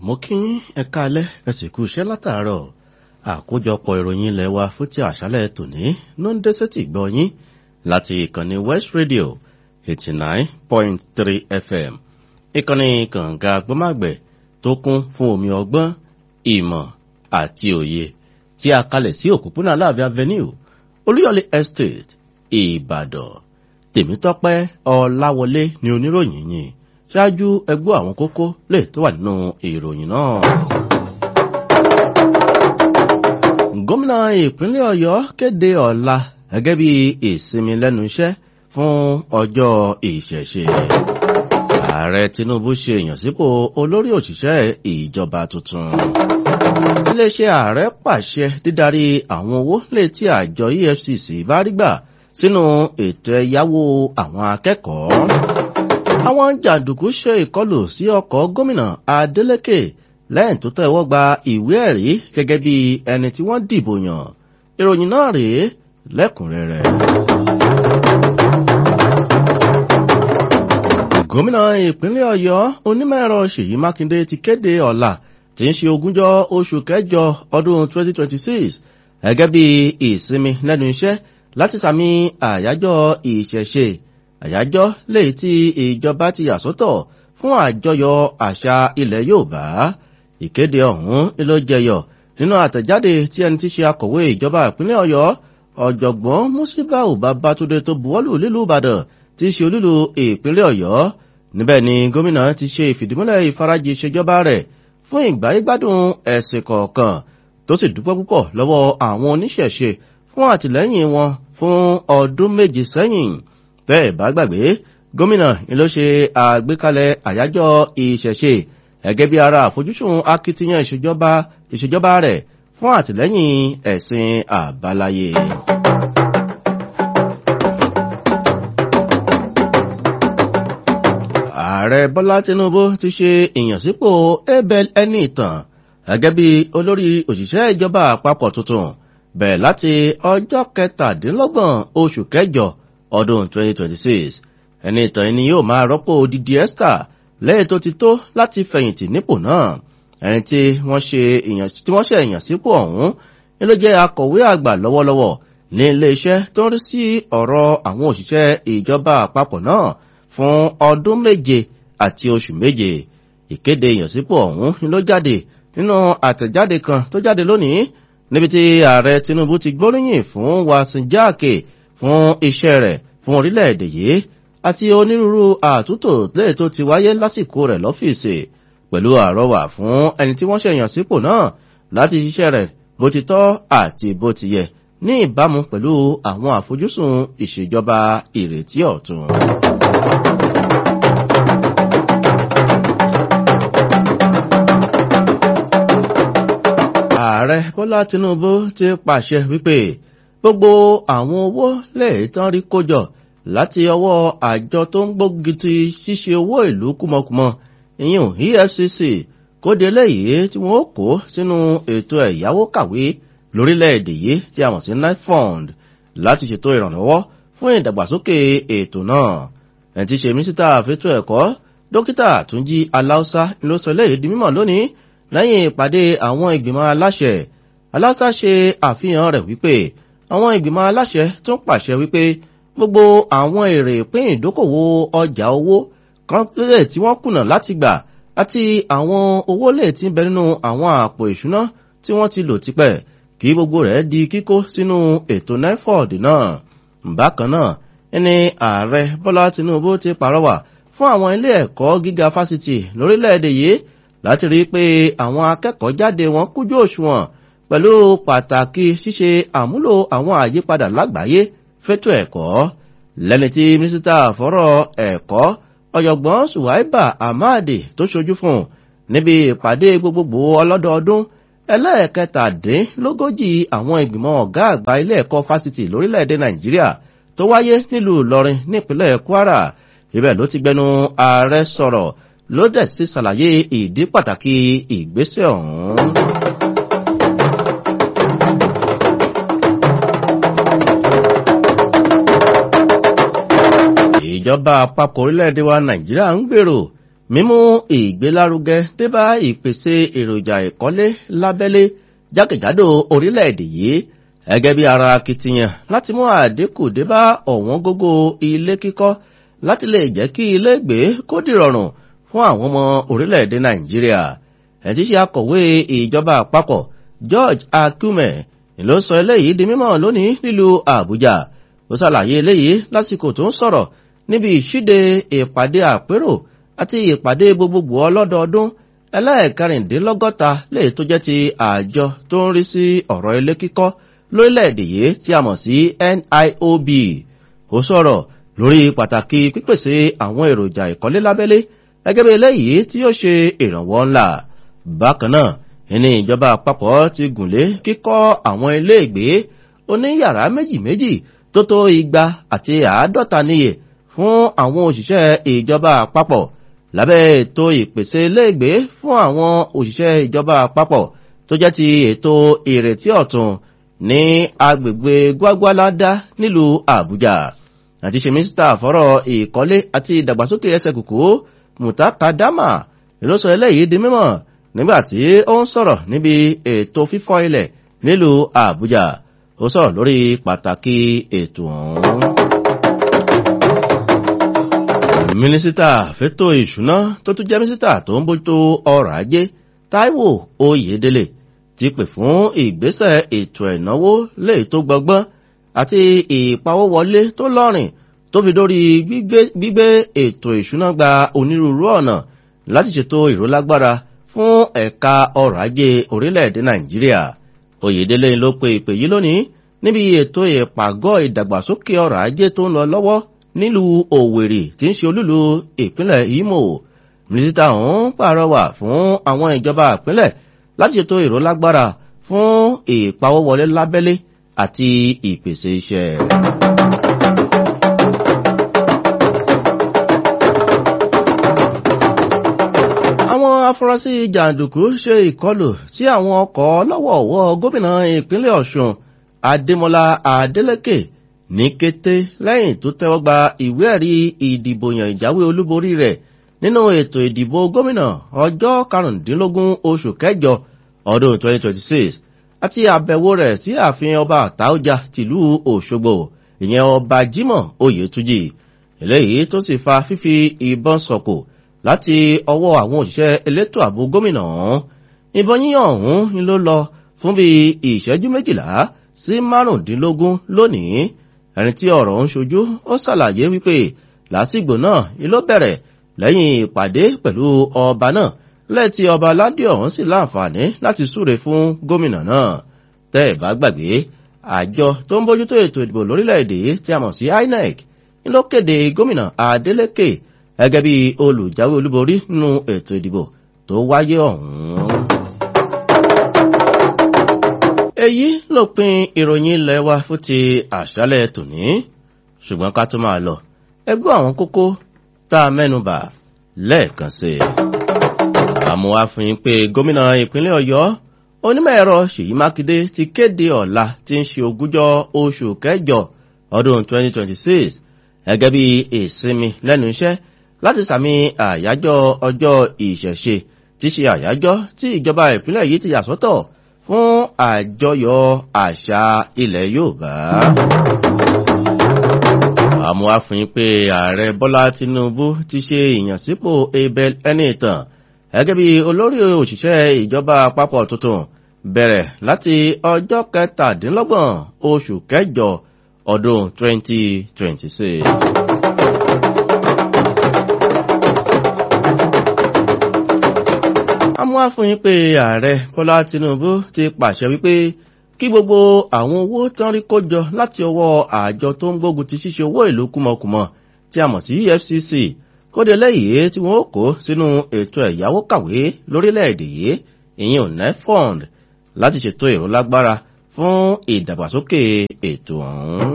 mo kí yín ẹ káalẹ́ ẹ sì kú iṣẹ́ látàárọ̀ àkójọpọ̀ ìròyìn ilẹ̀ wa fún ti àṣálẹ́ tòní ló ń dé sétí gbọ́ yín láti ìkànnì West Radio eighty nine point three FM ìkànnì kànga gbọ́màgbẹ̀ tó kún fún omi ọgbọ́n ìmọ̀ àti òye tí a kalẹ̀ sí òpópónà Aláàfin Avenue Olúyọ̀lé Estate Ìbàdàn Tèmítọ́pẹ́ Ọláwọlé ni oníròyìn yìí ṣáájú ẹgbọ́ àwọn kókó lè tó wà nínú ìròyìn náà. gómìnà ìpínlẹ̀ Ọ̀yọ́ kéde ọ̀la gẹ́gẹ́ bí ìsinmi lẹ́nu iṣẹ́ fún ọjọ́ ìṣẹ̀ṣe. ààrẹ Tinubu ṣe ìyànsípò olórí òṣìṣẹ́ ìjọba tuntun. iléeṣẹ́ ààrẹ pàṣẹ dídarí àwọn owó létí àjọ EFCC bá rí gbà sínú ètò ẹ̀yáwó àwọn akẹ́kọ̀ọ́ àwọn jàǹdùkú ṣe ìkọlù sí ọkọ̀ gómìnà Adeleke lẹ́yìn tó tẹ́wọ́ gba ìwé ẹ̀rí gẹ́gẹ́ bí ẹni tí wọ́n dìbò yàn ìròyìn náà rèé lẹ́kùnrẹ́rẹ́. gómìnà ìpínlẹ̀ Ọ̀yọ́ onímọ̀-ẹ̀rọ Ṣèyí Mákindé ti kéde ọ̀la tí ń ṣe ogúnjọ́ oṣù kẹjọ ọdún 2026 gẹ́gẹ́ bí ìsinmi lẹ́nu iṣẹ́ láti sàmì àyájọ́ ìṣẹ̀ṣe àyájọ́ léyìí tí ìjọba ti yà sọ́tọ̀ fún àjọyọ̀ àṣà ilẹ̀ Yorùbá ìkéde ọ̀hún ló jẹyọ nínú àtẹ̀jáde tí ẹni tí ṣe akọ̀wé ìjọba ìpínlẹ̀ Ọ̀yọ́ ọ̀jọ̀gbọ́n Musibau Babátúndé tó buwọ́lù nílùú Ìbàdàn tí í ṣe olúlu ìpínlẹ̀ Ọ̀yọ́ níbẹ̀ ni gómìnà ti ṣe ìfìdímúlẹ̀ ìfarajì ìṣèjọba rẹ̀ fún ìgbáyégbádùn ẹ̀sìn kọ̀ọ̀kan tó sì dúpẹ́ púpọ̀ lọ́wọ́ àwọn oníṣẹ̀ṣe fún àtìlẹ́yìn wọn fún ọdún méje sẹ́yìn bẹ́ẹ̀ bá gbàgbé gómìnà ni ló ṣe àgbékalẹ̀ àyájọ́ ìṣẹ̀ṣe gẹ́gẹ́ bí ara àfojúsùn akitiyan ìṣèjọba ìṣèjọba rẹ̀ fún àtìlẹ́yìn ẹ̀sìn àbáláyé. ààrẹ bọ́lá tinubu ti ṣe ìyànsípò abel Ẹniìtàn gẹ́gẹ́ bí olórí òṣìṣẹ́ ìjọba àpapọ̀ tuntun bẹ̀rẹ̀ láti ọjọ́ kẹtàdínlọ́gbọ̀n oṣù kẹjọ ọdún 2026 ẹni ìtàn ẹni yóò máa rọ́pò Didi Esther lẹ́yìn tó ti tó láti fẹ̀yìntì nípò náà ẹni tí wọ́n ṣe ìyànsípò ọ̀hún ni ló jẹ́ akọ̀wé àgbà lọ́wọ́lọ́wọ́ ní iléeṣẹ́ tó ń rí sí ọ̀rọ̀ àwọn òṣìṣẹ́ ìjọba àpapọ̀ náà fún ọdún méje àti oṣù méje ìkéde ìyànsípò ọ̀hún ni ló jáde nínú àtẹ̀jáde kan tó jáde lónìí níbi tí ààrẹ Tinubu ti gbóríyìn fún Wasin Jaake fún iṣẹ́ rẹ̀ fún orílẹ̀-èdè yìí àti onírúurú àtúntò lẹ́yìn tó ti wáyé lásìkò rẹ̀ lọ́fíìsì pẹ̀lú àrọwà fún ẹni tí wọ́n ṣèyàn sípò náà láti ṣiṣẹ́ rẹ̀ bó ti tọ́ àti bó ti yẹ ní ìbámu pẹ̀lú àwọn àfojúsùn ìṣèjọba ìrètí ọ̀tun. ààrẹ bọ́lá tinubu ti pàṣẹ wípé gbogbo àwọn owó lẹ́ẹ̀tàn rí kójọ láti ọwọ́ àjọ tó ń gbógi ti ṣíṣe owó ìlú kúmọkùmọ ìyún EFCC kóde lẹ́yìn tí wọ́n kó sínú ètò ẹ̀yáwó kàwé lórílẹ̀‐èdè yìí tí a mọ̀ sí NIFUND láti ṣètò ìrànlọ́wọ́ fún ìdàgbàsókè ètò náà ẹ̀ ti ṣe mínísítà fẹ́tọ̀ ẹ̀kọ́ dókítà Túnjí Aláùsá ló sọ lẹ́yìn di mímọ̀ lónìí lẹ́yìn ìpàdé àwọn ìgbìmọ̀ aláṣẹ Aláùsá ṣe àfihàn rẹ̀ wípé àwọn ìgbìmọ̀ aláṣẹ tó ń pàṣẹ wípé gbogbo àwọn èrè ìpín ìdókòwò ọjà owó kan lè tí wọ́n kùnà láti gbà àti àwọn owó lè tí ń bẹ nínú àwọn àpò ìṣúná tí wọ́n ti lò tipẹ́ kí gbogbo rẹ̀ di kíkó sínú ètò NIFOD náà. bákan náà ẹni ààrẹ Bọ́lá Tinubu ti pàrọwà fún àwọn ilé ẹ̀kọ́ gíga fásitì lórílẹ̀‐èdè yìí láti rí i pé àwọn akẹ́kọ̀ọ́ jáde wọn kújú òṣùwọ̀n pẹ̀lú pàtàkì ṣíṣe àmúlò àwọn àyípadà lágbàáyé fẹ́tọ̀ ẹ̀kọ́ lẹ́ni tí mínísítà fọ́rọ̀ ẹ̀kọ́ ọ̀jọ̀gbọ́n Suwaiba Ahmadi tó ṣojú fún níbi ìpàdé gbogbogbò ọlọ́dọọdún ẹlẹ́ẹ̀kẹtàdínlógójì àwọn ìgbìmọ̀ ọ̀gá àgbà ilé ẹ̀kọ́ fásitì lórílẹ̀‐èdè Nàìjíríà tó wáyé nílùú Ìlọrin nípínlẹ̀ Kwara ibẹ̀ ló ti gbẹnu ààrẹ sọ̀rọ̀ ló dẹ̀ sí ṣàlàyé ìdí pàtàkì ìgbésẹ̀ ọ̀hún. ìjọba àpapọ̀ orílẹ̀-èdè wa nàìjíríà ń gbèrò mímú ìgbélárugẹ débá ìpèsè èròjà ìkọ́lé lábẹ́lé jákèjádò orílẹ̀-èdè yìí gẹ́gẹ́ bí ara akitiyan láti mú àdínkù débá ọ̀wọ́n gógó ilé kíkọ́ láti lè jẹ́ kí ilé gbé kó dìrọ̀rùn fún àwọn ọmọ orílẹ̀-èdè nàìjíríà ẹ̀ tí ṣe akọ̀wé ìjọba àpapọ̀ george akume ló sọ eléyìí di mímọ̀ lónìí nílùú àbújá ó ṣàlàyé eléyìí lásìkò tó ń sọ̀rọ̀ níbi ìṣíde ìpàdé àpérò àti ìpàdé gbogbogbò ọlọ́dọọdún ẹlẹ́ẹ̀kẹrìndínlọ́gọ́ta lè tó jẹ́ ti àjọ tó ń rí sí ọ̀rọ̀ ilé kíkọ́ lórílẹ̀‐èdè yìí tí a mọ̀ sí niob ó sọ̀rọ̀ lórí pàtàkì pípèsè àwọn èròjà ìkọ́lé lábẹ́lé gẹ́gẹ́ bí eléyìí tí yóò ṣe ìrànwọ́ ńlá bákan náà ìní ìjọba àpapọ̀ ti gùnlé kíkọ́ àwọn ilé ìgbé oníyàrá méjì méjì tó tó igba àti àádọ́ta níye fún àwọn òṣìṣẹ́ ìjọba àpapọ̀ lábẹ́ ètò ìpèsè iléègbé fún àwọn òṣìṣẹ́ ìjọba àpapọ̀ tó jẹ́ ti ètò ìrètí ọ̀tun ní agbègbè gwagwalada nílùú àbújá àti ṣe mínísítà fọ́rọ̀ ìkọ́lé àti ìdàgbàsókè ẹsẹ̀ kùkú mutakadama ló sọ eléyìí di mímọ̀ nígbàtí ó ń sọ̀rọ̀ níbi ètò fífọ́ ilẹ̀ nílùú àbújá ó sọ̀rọ̀ lórí pàtàkì ètò ọ̀hún mínísítà fẹ́tò ìṣúná tó tún jẹ́ mínísítà tó ń bójútó ọrọ̀ ajé taiwo oyedele ti pè fún ìgbésẹ̀ ètò ẹ̀náwó lè tó gbọgbọ́n àti ìpawówọlé tó lọ́rìn tó fi dórí gbígbé ètò ìṣúná gba onírúurú ọ̀nà láti ṣètò ìrólágbára fún ẹ̀ka ọrọ̀ ajé orílẹ̀-èdè nàìjíríà oyedele ló pe ìpè yìí lónìí níbi ètò ìpàgọ́ ìdàgbàsókè ọrọ̀ ajé tó ń lọ lọ́wọ́ nílùú òwèrè tí ń ṣe olúlu ìpínlẹ̀ imo mínísítà ọ̀hún pàrọwà fún àwọn ìjọba ìpínlẹ̀ láti ṣètò ìrólágbára fún ìpawówọlé lábẹ́lé àti ìpèsè iṣẹ́. àwọn afurasí jàǹdùkú ṣe ìkọlù sí àwọn ọkọ̀ lọ́wọ́ọ̀wọ́ gómìnà ìpínlẹ̀ ọ̀ṣun adémọlá adélèké ní kété lẹ́yìn tó tẹ́wọ́ gba ìwé ẹ̀rí ìdìbòyàn ìjáwé olúborí rẹ̀ nínú ètò ìdìbò gómìnà ọjọ́ karùndínlógún oṣù kẹjọ ọdún 2026 àti àbẹ̀wò rẹ̀ sí ààfin ọba àtàójà tìlú òṣogbo ìyẹn ọba jimoh oyètújì eléyìí tó sì fa fífi ìbọn sọ̀kò láti ọwọ́ àwọn òṣìṣẹ́ elétò ààbò gómìnà ọ̀hún ìbọn yíyàn ọ̀hún ni ló lọ fún bí ìṣẹ́jú méjìlá sí márùndínlógún lónìí ẹni tí ọ̀rọ̀ ń ṣojú ó ṣàlàyé wípé lásìgbò náà ni ló bẹ̀rẹ̀ lẹ́yìn ìpàdé pẹ̀lú ọba náà lẹ́tí ọba aládé ọ̀hún sì láǹfààní láti súre fún gómìnà náà tẹ́ ẹ̀ bá gbàgbé àjọ tó ń bójútó ètò ìdìbò lórílẹ̀‐èdè tí a mọ̀ sí inec ni ló kéde gómìnà adeleke gẹ́gẹ́ bí olùjáwé olúborí nínú ètò ìdìbò tó wáyé ọ̀hún èyí lópin ìròyìn ilẹ̀ wa fún ti àṣálẹ̀ tòní ṣùgbọ́n ká tó máa lọ ẹgbẹ́ àwọn kókó tá a mẹ́nubà lẹ́ẹ̀kan sí i. àmọ́ wá fún yín pé gómìnà ìpínlẹ̀ ọ̀yọ́ onímọ̀ ẹ̀rọ ṣèyí mákindé ti kéde ọ̀la tí ń ṣe ogúnjọ́ oṣù kẹjọ ọdún 2026 gẹ́gẹ́ bí ìsinmi lẹ́nu iṣẹ́ láti sàmì àyájọ́ ọjọ́ ìṣẹ̀ṣe tí ṣe àyájọ́ tí ìjọba ìpínlẹ̀ yìí ti yà sọ́tọ̀ fún àjọyọ̀ àṣà ilẹ̀ yorùbá. àmọ́ àfihàn pé ààrẹ bọ́lá tinubu ti ṣe ìyànsípò abel ẹnìtàn gẹ́gẹ́ bí olórí òṣìṣẹ́ ìjọba àpapọ̀ tuntun bẹ̀rẹ̀ láti ọjọ́ kẹtàdínlọ́gbọ̀n oṣù kẹjọ ọdún 2026. àmọ́ àfihàn pé ààrẹ bọ́lá tinubu ti pàṣẹ wípé kí gbogbo àwọn owó tán rí kójọ láti ọwọ́ àjọ tó ń gbógun ti ṣíṣe owó ìlú kúmọkùmọ tí a mọ̀ sí efcc kóde lẹ́yìn tí wọ́n kó sínú ètò ẹ̀yáwó kàwé lórílẹ̀‐èdè yìí ìyẹn ò nefond láti ṣètò ìrólágbára fún ìdàgbàsókè ètò ọ̀hún.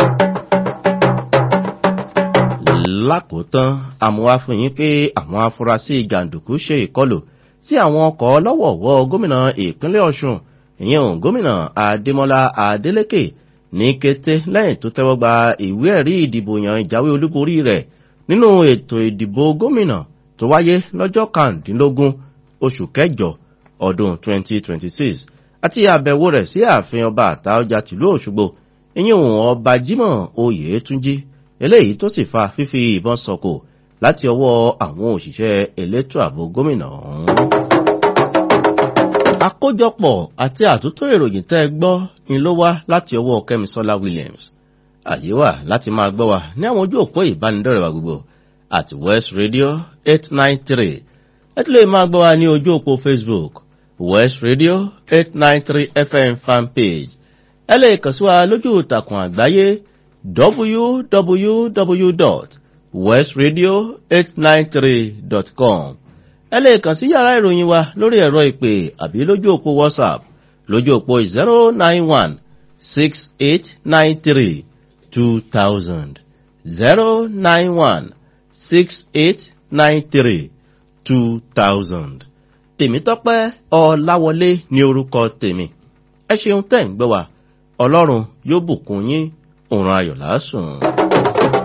lákòótán àmúwá fún yín pé àwọn afurasí jàǹdùkú ṣe ìkọlù sí àwọn ọkọ̀ lọ́wọ̀ọ̀wọ́ gómìnà ìpínlẹ̀ ọ̀ṣun ìyẹn òun gómìnà adémọlá adélèké ní kété lẹ́yìn tó tẹ́wọ́ gba ìwé ẹ̀rí ìdìbò yan ìjáwé olúborí rẹ̀ nínú ètò ìdìbò gómìnà tó tó wáyé lọ́jọ́ kàndínlógún oṣù kẹjọ ọdún 2026 àti àbẹ̀wò rẹ̀ sí ààfin ọba àtaọ́jà tìlú òṣogbo ìyẹn òun ọba jimoh oyètúnjí eléyìí tó sì fa fífi ìbọn sọkò láti ọwọ́ àwọn òṣìṣẹ́ elétò ààbò gómìnà ọ̀hún. àkójọpọ̀ àti àtúntò ìròyìn tẹ́ ẹ gbọ́ ni ló wá láti ọwọ́ kẹ́misọ́lá williams àyè wà láti máa gbọ́ wa ní àwọn ojú òpó ìbánidọ́rẹ̀ wa gbogbo àti west radio eight nine three ẹ tún lè máa gbọ́ wa ní ojú òpó facebook west radio eight nine three fm fan page ẹ lè kàn sí wa lójú ìtàkùn àgbáyé www.westradio893.com ẹ lè kàn sí yàrá ìròyìn wa lórí ẹ̀rọ ìpè àbí lójú òpó whatsapp lójú òpó zero nine one six eight nine three two thousand zero nine one six eight nine three two thousand tèmítọ́pẹ́ ọ̀làwọlé ní orúkọ tèmi ẹ ṣeun tẹ́ ń gbọ́ wa ọlọ́run yóò bùkún yín òun ayọ̀ lásùn.